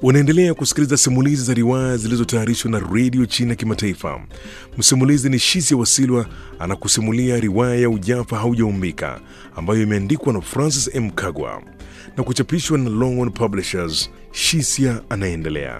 Unaendelea kusikiliza simulizi za riwaya zilizotayarishwa na redio China Kimataifa. Msimulizi ni Shisia Wasilwa anakusimulia riwaya ya Ujafa Haujaumbika ambayo imeandikwa na Francis M. Kagwa na kuchapishwa na Longhorn Publishers. Shisia anaendelea.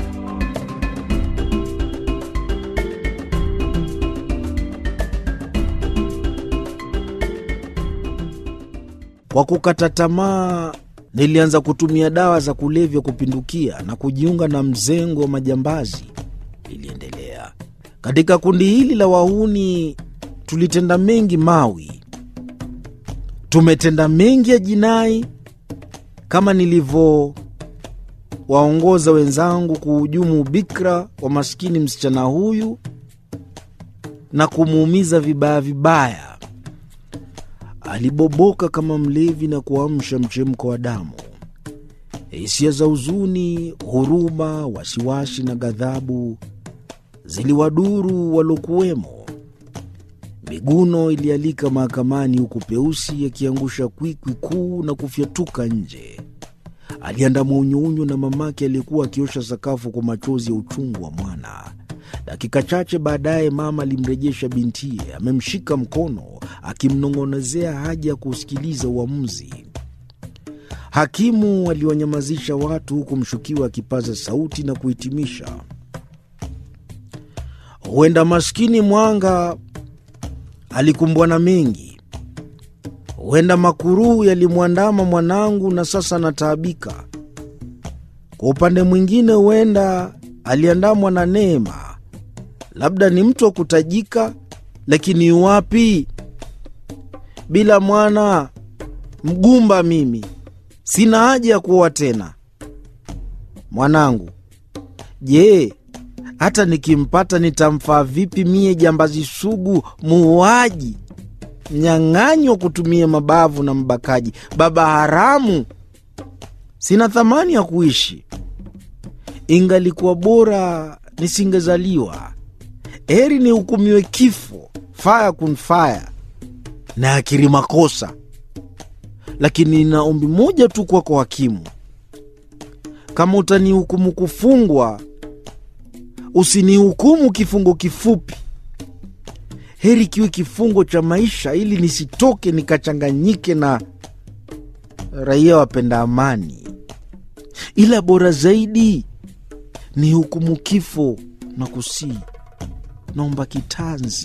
Kwa kukata tamaa, nilianza kutumia dawa za kulevya kupindukia na kujiunga na mzengo wa majambazi. Iliendelea katika kundi hili la wahuni, tulitenda mengi mawi, tumetenda mengi ya jinai, kama nilivyowaongoza wenzangu kuhujumu bikra wa maskini msichana huyu na kumuumiza vibaya vibaya. Aliboboka kama mlevi na kuamsha mchemko wa damu. Hisia za huzuni, huruma, wasiwasi na ghadhabu ziliwaduru walokuwemo. Miguno ilialika mahakamani, huku Peusi akiangusha kwikwi kuu na kufyatuka nje. Aliandama unyounyo na mamake aliyekuwa akiosha sakafu kwa machozi ya uchungu wa mwana. Dakika chache baadaye mama alimrejesha bintiye, amemshika mkono akimnong'onezea haja ya kusikiliza uamuzi. Hakimu aliwanyamazisha watu, huku mshukiwa akipaza sauti na kuhitimisha, huenda maskini Mwanga alikumbwa na mengi, huenda makuruhu yalimwandama mwanangu na sasa anataabika. Kwa upande mwingine, huenda aliandamwa na neema labda ni mtu wa kutajika, lakini yuwapi? Bila mwana mgumba, mimi sina haja ya kuoa tena. Mwanangu, je, hata nikimpata nitamfaa vipi mie, jambazi sugu, muuaji, mnyang'anyi wa kutumia mabavu na mbakaji, baba haramu? Sina thamani ya kuishi. Ingalikuwa bora nisingezaliwa heri nihukumiwe kifo, faya kun faya na akiri makosa. Lakini nina ombi moja tu kwako hakimu, kama utanihukumu kufungwa, usinihukumu kifungo kifupi. Heri kiwe kifungo cha maisha, ili nisitoke nikachanganyike na raia wapenda amani. Ila bora zaidi ni hukumu kifo na kusii naomba kitanzi.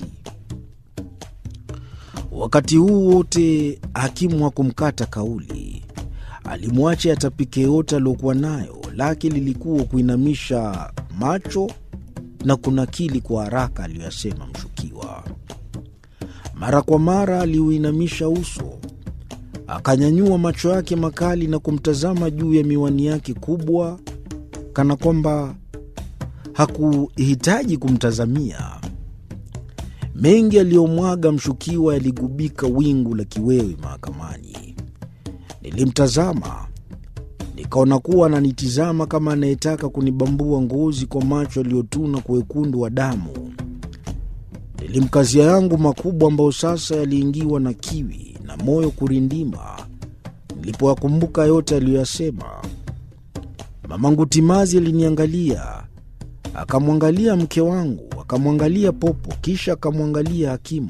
Wakati huu wote hakimu hakumkata kauli, alimwacha yatapike yote aliokuwa nayo, lake lilikuwa kuinamisha macho na kunakili kwa haraka aliyoyasema mshukiwa. Mara kwa mara aliuinamisha uso, akanyanyua macho yake makali na kumtazama juu ya miwani yake kubwa, kana kwamba hakuhitaji kumtazamia. Mengi aliyomwaga mshukiwa yaligubika wingu la kiwewe mahakamani. Nilimtazama nikaona kuwa ananitizama kama anayetaka kunibambua ngozi kwa macho aliyotuna kwa wekundu wa damu. Nilimkazia yangu makubwa ambayo sasa yaliingiwa na kiwi na moyo kurindima nilipoyakumbuka yote aliyoyasema. Mamangu Timazi aliniangalia akamwangalia mke wangu, akamwangalia Popo, kisha akamwangalia hakimu.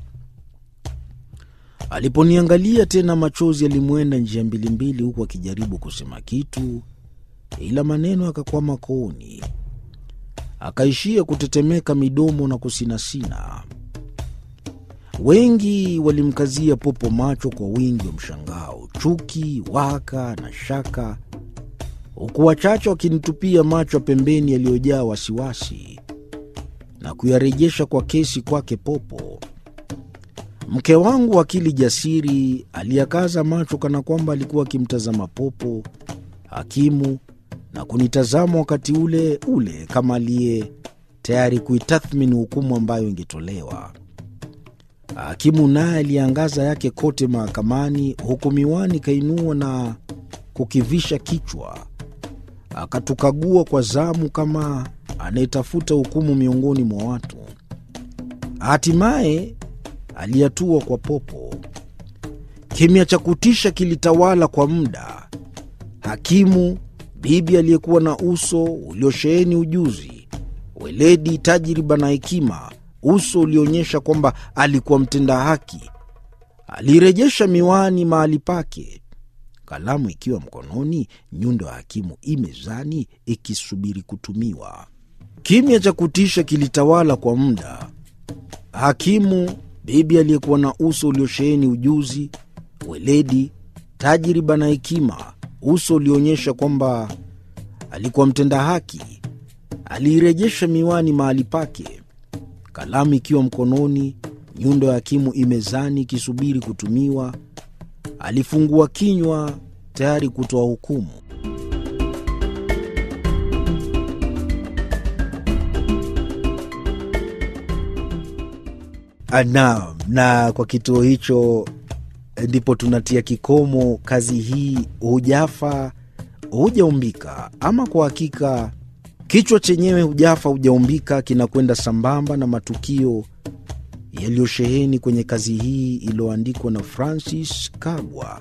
Aliponiangalia tena, machozi yalimwenda njia mbilimbili, huku akijaribu kusema kitu, ila maneno akakwama kooni, akaishia kutetemeka midomo na kusinasina. Wengi walimkazia Popo macho kwa wingi wa mshangao, chuki, waka na shaka huku wachache wakinitupia macho pembeni yaliyojaa wasiwasi na kuyarejesha kwa kesi kwake Popo. Mke wangu akili jasiri aliyakaza macho kana kwamba alikuwa akimtazama Popo, hakimu na kunitazama wakati ule ule kama aliye tayari kuitathmini hukumu ambayo ingetolewa. Hakimu naye aliangaza yake kote mahakamani, huku miwani kainua na kukivisha kichwa akatukagua kwa zamu kama anayetafuta hukumu miongoni mwa watu. Hatimaye aliyatua kwa Popo. Kimya cha kutisha kilitawala kwa muda. Hakimu bibi aliyekuwa na uso uliosheheni ujuzi, weledi, tajriba na hekima, uso ulioonyesha kwamba alikuwa mtenda haki. Alirejesha miwani mahali pake, kalamu ikiwa mkononi, nyundo ya hakimu imezani ikisubiri kutumiwa. Kimya cha kutisha kilitawala kwa muda. Hakimu, bibi aliyekuwa na uso uliosheheni ujuzi, weledi, tajriba na hekima, uso ulioonyesha kwamba alikuwa mtenda haki, aliirejesha miwani mahali pake, kalamu ikiwa mkononi, nyundo ya hakimu imezani ikisubiri kutumiwa. Alifungua kinywa tayari kutoa hukumu. Naam, na kwa kituo hicho ndipo tunatia kikomo kazi hii, hujafa hujaumbika. Ama kwa hakika kichwa chenyewe hujafa hujaumbika kinakwenda sambamba na matukio yaliyosheheni kwenye kazi hii iliyoandikwa na Francis Kagwa.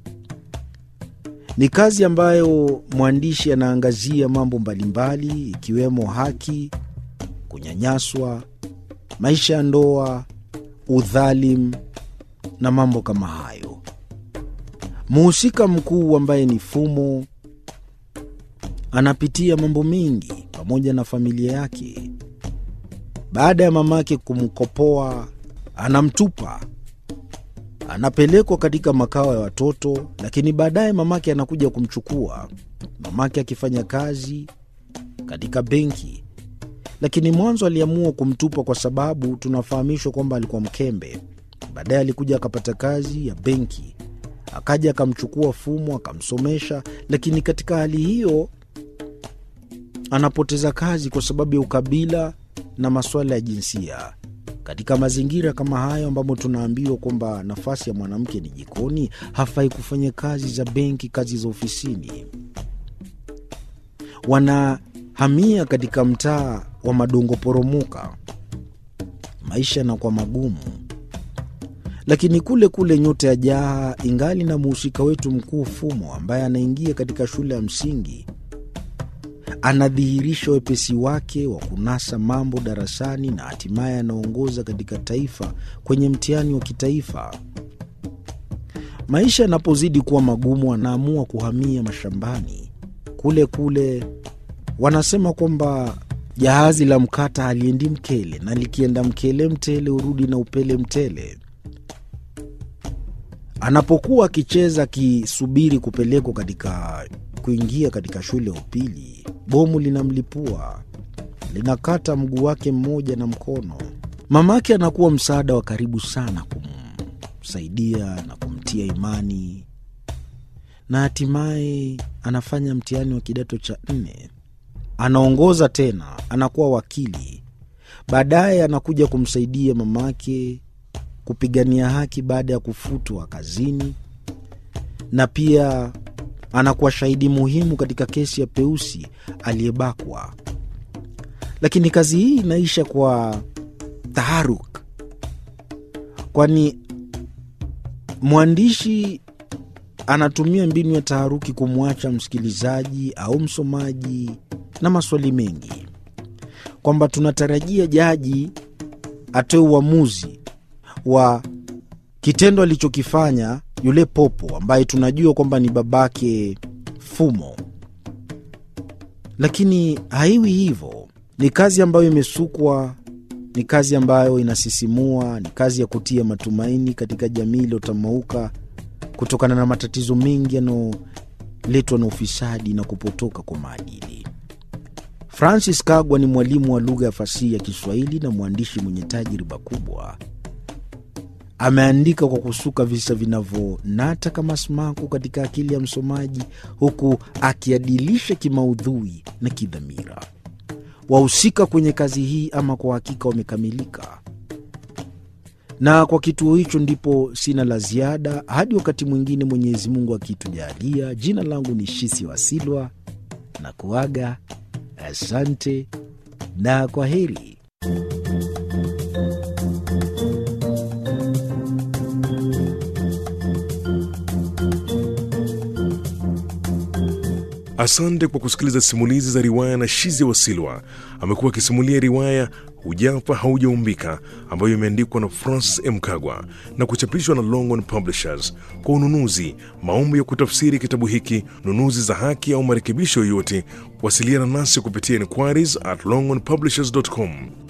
Ni kazi ambayo mwandishi anaangazia mambo mbalimbali ikiwemo haki, kunyanyaswa, maisha ya ndoa, udhalimu na mambo kama hayo. Mhusika mkuu ambaye ni Fumo anapitia mambo mengi pamoja na familia yake. Baada ya mamake kumkopoa, anamtupa, anapelekwa katika makao ya watoto, lakini baadaye mamake anakuja kumchukua, mamake akifanya kazi katika benki. Lakini mwanzo aliamua kumtupa kwa sababu tunafahamishwa kwamba alikuwa mkembe. Baadaye alikuja akapata kazi ya benki, akaja akamchukua Fumo akamsomesha, lakini katika hali hiyo anapoteza kazi kwa sababu ya ukabila na masuala ya jinsia. Katika mazingira kama hayo ambamo tunaambiwa kwamba nafasi ya mwanamke ni jikoni, hafai kufanya kazi za benki, kazi za ofisini. Wanahamia katika mtaa wa madongo poromoka, maisha yanakuwa magumu lakini kule kule nyota ya Jaha ingali na mhusika wetu mkuu Fumo, ambaye anaingia katika shule ya msingi, anadhihirisha wepesi wake wa kunasa mambo darasani na hatimaye anaongoza katika taifa kwenye mtihani wa kitaifa. Maisha yanapozidi kuwa magumu, anaamua kuhamia mashambani. Kule kule wanasema kwamba jahazi la mkata haliendi mkele, na likienda mkele mtele hurudi na upele mtele. Anapokuwa akicheza akisubiri kupelekwa katika kuingia katika shule ya upili, bomu linamlipua linakata mguu wake mmoja na mkono. Mamake anakuwa msaada wa karibu sana kumsaidia na kumtia imani, na hatimaye anafanya mtihani wa kidato cha nne, anaongoza tena, anakuwa wakili. Baadaye anakuja kumsaidia mamake kupigania haki baada ya kufutwa kazini, na pia anakuwa shahidi muhimu katika kesi ya Peusi aliyebakwa. Lakini kazi hii inaisha kwa taharuk, kwani mwandishi anatumia mbinu ya taharuki kumwacha msikilizaji au msomaji na maswali mengi, kwamba tunatarajia jaji atoe uamuzi wa kitendo alichokifanya yule popo ambaye tunajua kwamba ni babake Fumo, lakini haiwi hivyo. Ni kazi ambayo imesukwa, ni kazi ambayo inasisimua, ni kazi ya kutia matumaini katika jamii iliyotamauka kutokana na matatizo mengi yanayoletwa na ufisadi na kupotoka kwa maadili. Francis Kagwa ni mwalimu wa lugha ya fasihi ya Kiswahili na mwandishi mwenye tajriba kubwa. Ameandika kwa kusuka visa vinavyonata kama sumaku katika akili ya msomaji, huku akiadilisha kimaudhui na kidhamira. Wahusika kwenye kazi hii ama kwa hakika wamekamilika, na kwa kituo hicho ndipo sina la ziada hadi wakati mwingine, Mwenyezi Mungu akitujalia. Jina langu ni Shisi Wasilwa na kuaga, asante na kwa heri. Asante kwa kusikiliza simulizi za riwaya na Shizi Wasilwa. Amekuwa akisimulia riwaya Hujafa Haujaumbika ambayo imeandikwa na Francis M. Kagwa na kuchapishwa na Longhorn Publishers. Kwa ununuzi, maombi ya kutafsiri kitabu hiki, nunuzi za haki au marekebisho yoyote, wasiliana nasi kupitia inquiries at longhornpublishers.com.